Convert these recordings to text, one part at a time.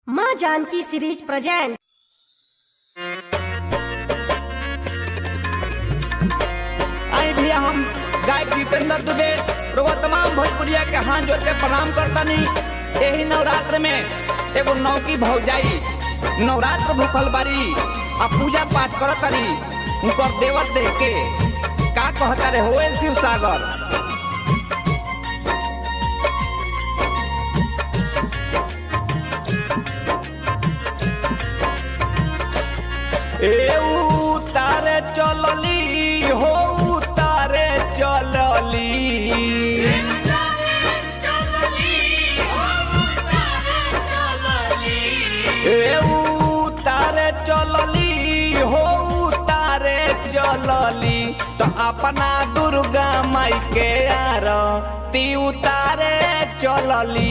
माँ Janaki series present आई भैया हम गायक जितेंद्र दुबे रोवा तमाम भोजपुरिया के हाथ जोड़ के प्रणाम करतनी यही नवरात्र में एगो नौकी भौजाई नवरात्र भूखल बारी आ पूजा पाठ करतरी उनकर देवर देख के का कहता रे होए शिव सागर ए उतारे चलली हो उतारे चलली ए उतारे चलली हो उतारे चलली तो अपना दुर्गा माई के यार ती उतारे चलली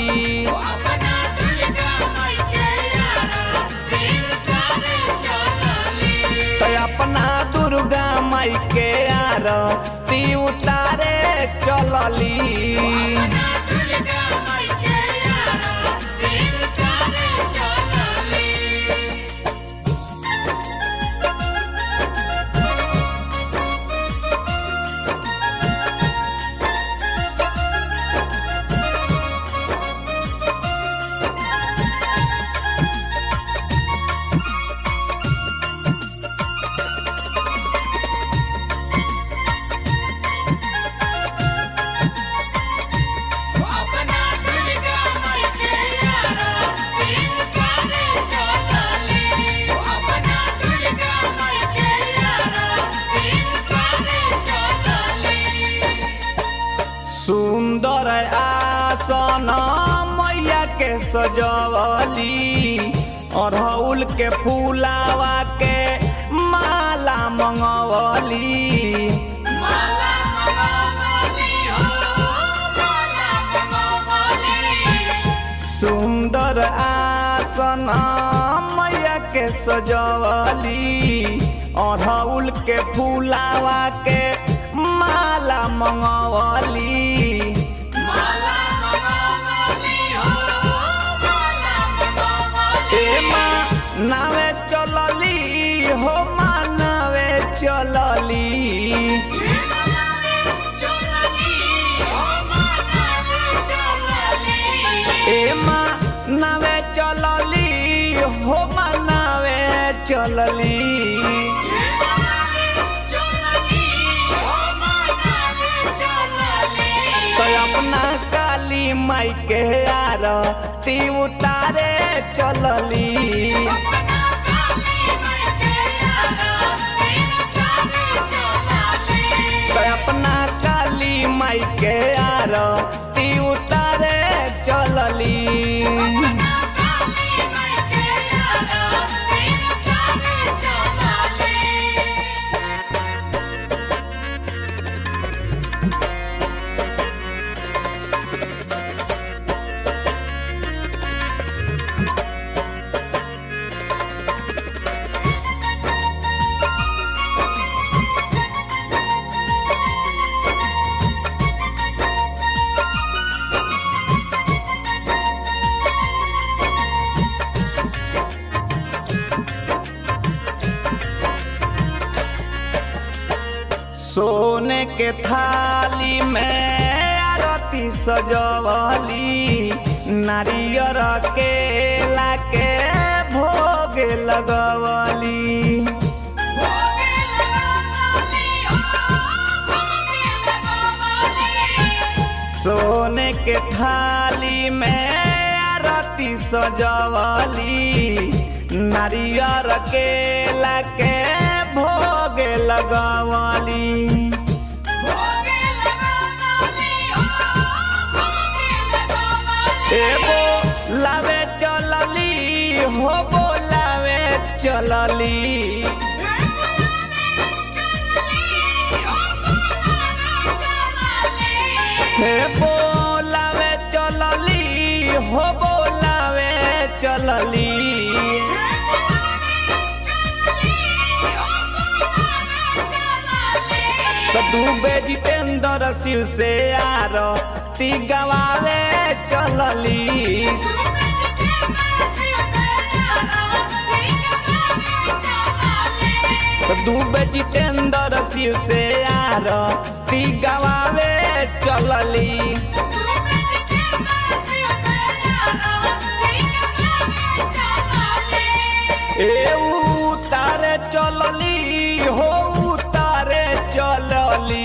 तो अपना दुर्गा माई के यार ती उतारे चलली सुंदर आसन मैया के सजवली अड़हुल के फूलावा के माला मंगवली सुंदर आसन मैया के सजवली अड़हुल के फूलावा के माला मंगवली ए माँ नावे चलली हो माँ नावे चलली ए माँ नावे चलली हो माँ नावे चलली तो अपना काली माई के यार ती उतारे चलली तो अपना काली माई के यार ती उतारे चलली सोने के थाली में आरती सजवली नारियर के लाके भोग लगवली सोने के थाली में आरती सजवली नारियर के लाके भोग लगवली एगो लावे चलली हो बोलावे चलली हे बोलावे चलली हो बोलावे चलली तो डूबे जितेंद्र शिव से यार ती गवावे चलली दुबे जितेंद्र शिव से यार ती गवावे चलली ए उतारे चलली हो उतारे चलली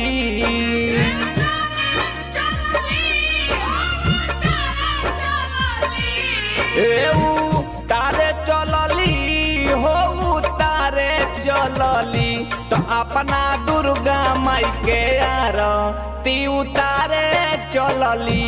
ए उतारे चलली हो उतारे चलली तो अपना दुर्गा माई के यार ती उतारे चलली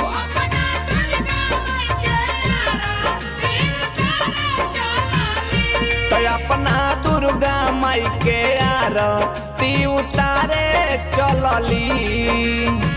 तो अपना दुर्गा माई के यार ती उतारे चलली